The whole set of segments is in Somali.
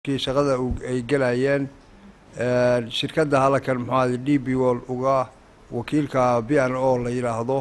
kii shaqada ay gelayeen shirkadda halkan muxuu ahday d b wol uga wakiilka b n o la yidhaahdo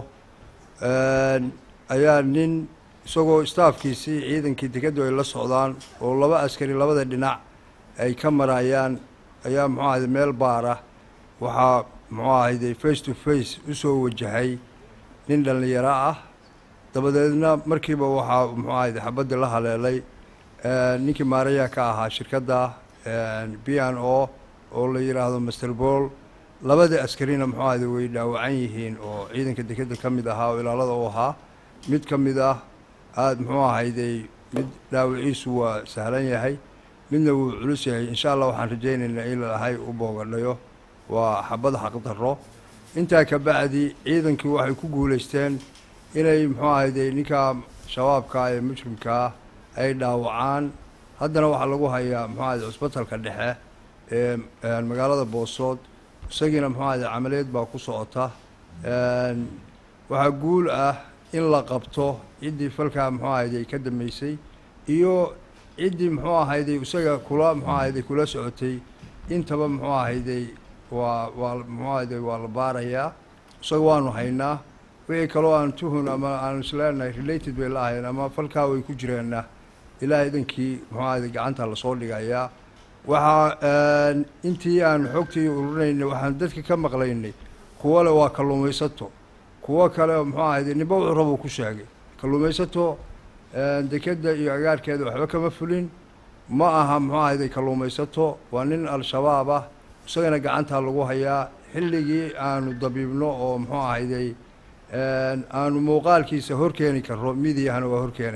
ayaa nin isagoo staafkiisii ciidankii dekaddu ay la socdaan oo laba askari labada dhinac ay ka marayaan ayaa muxuu ahday meel baara waxaa muxuu ahayday face to face usoo wajahay nin dhallinyaro ah dabadeedna markiiba waxaa muxuu ahayday xabadii la haleelay ninkii maarayaa ka ahaa shirkadda b n o oo la yidhaahdo master bool labada askarina muxuu ahayday way dhaawacan yihiin oo ciidanka dekadda ka mid ahaa oo ilaalada u ahaa mid ka mid ah aada muxuu ahayday mid dhaawaciisu waa sahlan yahay midna wuu culus yahay insha allah waxaan rajaynaynaa in lalahay u boogadhayo waa xabad xaqdarro intaa ka bacdi ciidankii waxay ku guulaysteen inay muxuu ahayday ninka shabaabka ee mujrimkaa ay dhaawacaan haddana waxaa lagu hayaa muxuu ahayday cusbatalka dhexe ee magaalada boosood isagiina muxuu ahayday camaliyeed baa ku socota waxaa guul ah in la qabto ciddii falkaa muxuu ahayday ka dambeysay iyo ciddii muxuu ahayday isaga kula muxuu ahayday kula socotay intaba muxuu ahayday waa waa muxuu ahayday waa la baarayaa isaga waanu haynaa wixii kaloo aan tuhun ama aan isleenahay related bay la ahayn ama falkaa way ku jireenna ilaahay idankii muxuu ahayday gacanta lasoo dhigayaa waxaa intii aan xogtii ururinaynay waxaan dadka ka maqlaynay kuwo le waa kalluumaysato kuwo kale muxuu ahayday nimba wuxuu rabuu ku sheegay kalluumaysato dekadda iyo agaarkeeda waxba kama fulin ma aha muxuu ahayday kalluumaysato waa nin al-shabaab ah isagana gacantaa lagu hayaa xilligii aanu dabiibno oo muxuu ahayday aanu muuqaalkiisa horkeeni karro midiyahana waa horkeena